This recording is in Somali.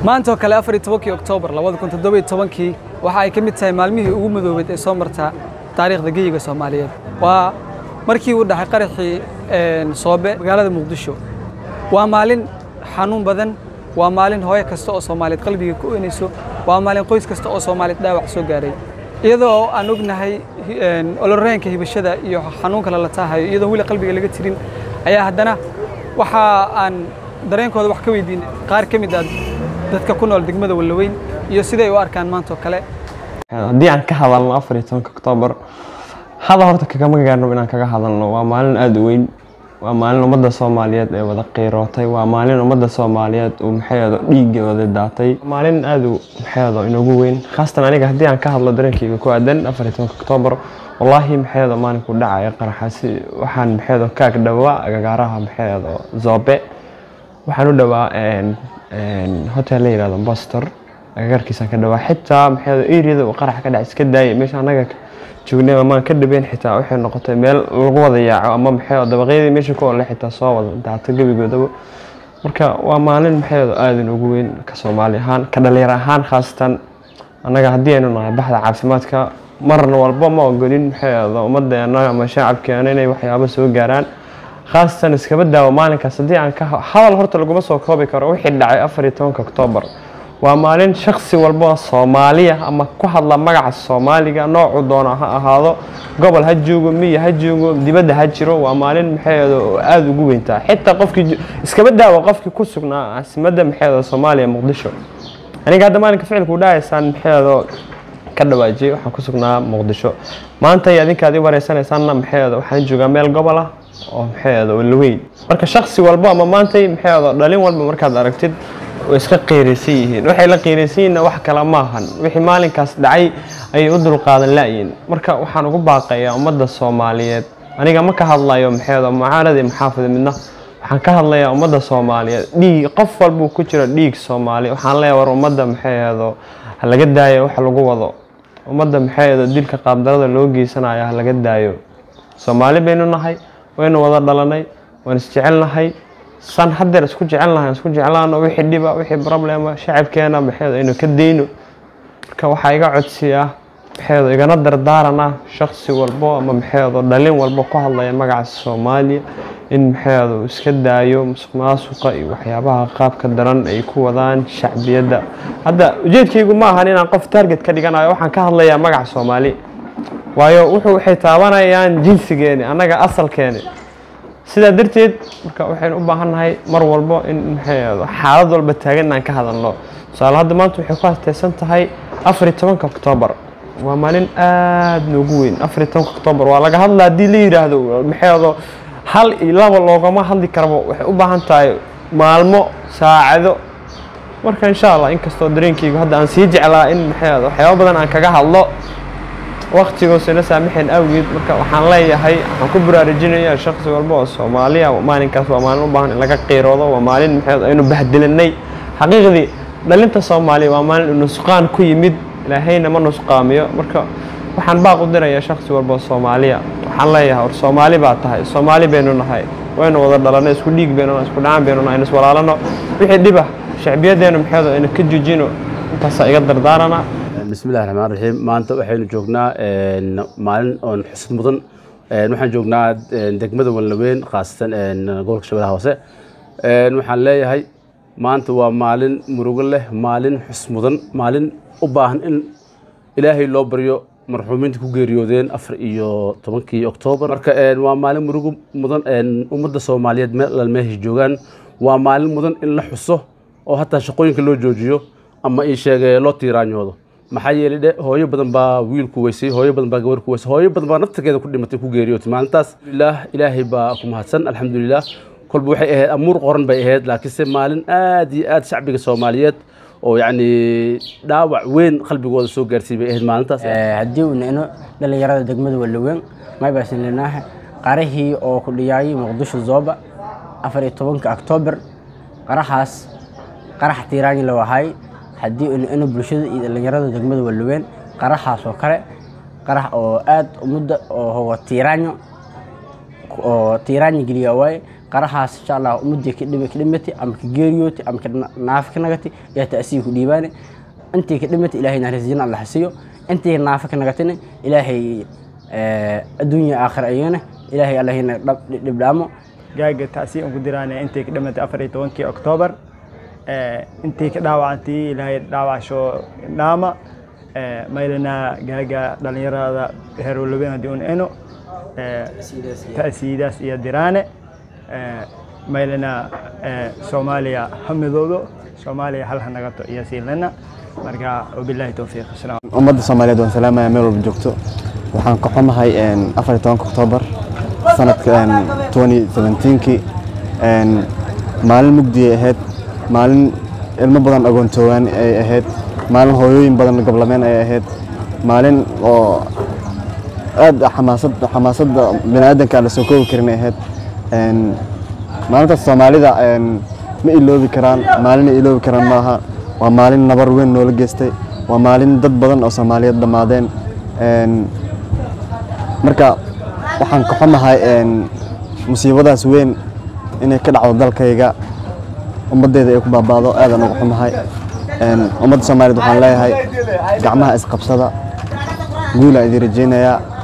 maanta oo kale afar iyo tobankii oktoobar labada kun toddoba iyo tobankii waxa ay ka mid tahay maalmihii ugu madoobeed ee soo marta taariikhda geyiga soomaaliyeed waa markii uu dhaxay qaraxii soobe magaalada muqdisho waa maalin xanuun badan waa maalin hooyo kasta oo soomaaliyeed qalbiga ku oynayso waa maalin qoys kasta oo soomaaliyeed dhaawac soo gaaray iyadoo aan ognahay oloreenka hibashada iyo xanuunka lala taahayo iyadoo weli qalbiga laga tirin ayaa haddana waxa aan dareenkooda wax ka weydiin qaar ka mid ah dadka ku nool degmada wallaweyn iyo siday u arkaan maanta oo kale haddii aan ka hadalno afar iyo tobanka oktoobar hada horta kagama gaarno inaan kaga hadalno waa maalin aada u weyn waa maalin ummadda soomaaliyeed ee wada qiirootay waa maalin ummadda soomaaliyeed uu maxayado dhiigga wada daatay maalin aada u maxayado inoogu weyn khaasatan aniga haddii aan ka hadlo dareenkayga ku aadan afar iyo tobanka oktoobar wallaahi maxayado maalinku dhacaya qaraxaasi waxaan maxayado kaag dhawaa agagaaraha maxayado zoobe waxaan u dhawaa hotel la yihahdo bostor agagaarkiisaan ka dhawaa xitaa maxayado eriyada uu qarax ka dhac iska daayay meesha annaga joognay amaan ka dhabeyn xitaa waxay noqotay meel lagu wada yaaco ama maxay dabaqyadii meesha ku ole xitaa soo wada daato gebigoodaba marka waa maalin maxay aadan ugu weyn ka soomaali ahaan ka dhalinyar ahaan khaasatan annaga haddii aynu nahay baxda caafimaadka marna walba ma ogolin maxay ummadeena ama shacabkeena inay waxyaabo soo gaaraan khaasatan iskaba daawo maalinkaas haddii aan ka hadal horta laguma soo koobi karo wixii dhacay afar iyo tobanka oktoobar waa maalin shaksi walba soomaaliya ama ku hadla magaca soomaaliga noocuu doono ha ahaado gobol ha joogo miya ha joogo dibadda ha jiro waa maalin maxaeedo aada ugu weyntaa xitaa qofkii iskaba daawo qofkii ku sugnaa caasimadda maxaeedo soomaaliya muqdisho aniga hadda maalinka ficilku dhahaysaan maxaeedo ka dhawaajiyay waxaan ku sugnaa muqdisho maanta iyo adinka adii wareysanaysaanna maxaeedo waxaan joogaa meel gobol ah oo maxaeedo walaweyn marka shaksi walba ama maantay maxaeedo dhalin walba markaad aragtid way iska qiiraysan yihiin waxay la qiiraysan yihiinna wax kale maahan wixii maalinkaas dhacay ayay u dulqaadan la'yiin marka waxaan ugu baaqayaa ummadda soomaaliyeed aniga ma ka hadlayo maxeedo mucaaradi maxaafida midna waxaan ka hadlayaa ummadda soomaaliyeed dhiig qof walbuu ku jiro dhiig soomaali waxaan leeyahay war ummadda maxaeedo ha laga daayo wax lagu wado ummadda maxaeedo dilka qaabdarada loo geysanayo ha laga daayo soomaali baynu nahay waynu wada dhalanay waan isjecelnahay san haddeer isku jecel lahay isku jeclaano wixii dhiba wixii problema shacabkeena maxeedo aynu ka dayno marka waxaa iga codsiya maxeedo igana dardaarana shaksi walbo ama maxeedo dhalin walbo ku hadlaya magaca soomaaliya in maxeedo iska daayo musuq maasuqa iyo waxyaabaha qaabka daran ay ku wadaan shacbiyadda hadda ujeedkaygu ma ahan inaan qof target ka dhiganayo waxaan ka hadlayaa magaca soomaali waayo wuxuu waxay taabanayaan jinsigeeni annaga asalkeeni sidaa darteed marka waxaynu u baahan nahay mar walbo in maxay xaalad walba taagan inaan ka hadalno tusaale hadda maanta waxay ku asteysan tahay afar iyo tobanka oktoobar waa maalin aada noogu weyn afar iyo tobanka oktoobar waa laga hadla haddii la yidhaahdo maxayado hal iyo laba loogama hadli karabo waxay u baahan tahay maalmo saacado marka insha allah inkastoo dareenkaygu hadda aan sii jeclaa in maxayado waxyaaba badan aan kaga hadlo waktigoosana saamaxeen awgeed marka waxaan leeyahay waxaan ku baraarujinayaa shaksi walba oo soomaaliya maalinkaas waa maalin u baahan in laga qiiroodo waa maalin maxay aynu bahdilanay xaqiiqdii dhalinta soomaaliya waa maalin nusqaan ku yimid ilaahayna ma nusqaamiyo marka waxaan baaq u dirayaa shaksi walba oo soomaaliya waxaan leeyahay war soomaali baa tahay soomaali baynu nahay waynu wada dhalanay isku dhiig baynu nahay isku dhacaan baynu nahay iswalaalano wixii dhiba shacbiyadeenu maxaydo aynu ka jujino intaasaa iga dardaarana bismillahi raxmaan raxiim maanta waxaynu joognaa maalin oon xusud mudan waxaan joognaa degmada walnaweyn khaasatan gobolka shabeellaha hoose waxaan leeyahay maanta waa maalin murugo leh maalin xus mudan maalin u baahan in ilaahay loo baryo marxuumiinta ku geeriyoodeen afar iyo tobankii oktoobar marka waa maalin murugo mudan ummadda soomaaliyeed meel alal meeshay joogaan waa maalin mudan in la xuso oo hataa shaqooyinka loo joojiyo ama ii sheegay loo tiiraanyoodo maxaa yeelay dhe hooyo badan baa wiil ku weysay hooyo badan baa gabar ku weysay hooyo badan baa naftarkeeda ku dhimatay ku geeriyootay maalintaas alhamdulilah ilaahay baa ku mahadsan alxamdulilah kolba waxay ahayd amuur qoran bay ahayd laakiinse maalin aad iyo aad shacbiga soomaaliyeed oo yacni dhaawac weyn qalbigooda soo gaarsiiyay bay ahayd maalintaas haddii uu nicno dhallinyarada degmada walaweyn maybasin linaahe qarahii oo ku dhiyaayay muqdisho zooba afar iyo tobanka oktoobar qaraxaas qarax tiiraanyi la wahay haddii inu bulshada iyo dhallinyarada degmada walaweyn qaraxaas oo kale qarax oo aad ummadda oo hogo tiiraanyo oo tiiraanyo geliya waaye qarahaas insha allah ummadii ka dhima- ka dhimatay ama ka geeriyootay ama ka na- naafi ka nagatay ayaa ta'siir ku dhiibaane intii ka dhimatay ilaahay naxariisjina alla hasiyo intii naafi ka nagatayna ilaahay eh, adduunya aakhir ayana ilaahay allahina dhibdhaamo gaaga taasi aan ku diraana intay ka dhimatay afar iyo tobankii oktoobar Eh, intii ka dhaawacantay ilaahay dhaawacasho dhaama Eh, maylana gaaga dhalinyarada herowlaben haddii un eno Eh, ta'siidaas iyo diraane Eh, maylana eh, soomaaliya ha midoodo soomaaliya hal ha nagato iyo siilana marka wabilaahi towfiiq asalaam ummadda soomaaliyeed waan salaamaya meel walba joogto waxaan ka xumahay afar iyo tobanka oktoobar sanadka twenty seventeenkii maalin mugdiyay ahayd maalin ilmo badan agoontoowaan ay ahayd maalin hooyooyin badan goblameen ay ahayd maalin oo aad xamaasad xamaasadda bini aadanka aan la soo koobi karin ay ahayd maalintaas soomaalida ma iloobi karaan maalin ay iloobi karaan maaha waa maalin nabar weyn noola geystay waa maalin dad badan oo soomaaliyeed dhammaadeen marka waxaan ka xumahay musiibadaas weyn inay ka dhacdo dalkayga ummaddeeda ay ku baabaado aadaan uga xumahay ummadda soomaaliyeed waxaan leeyahay gacmaha isqabsada guulaa idin rajaynayaa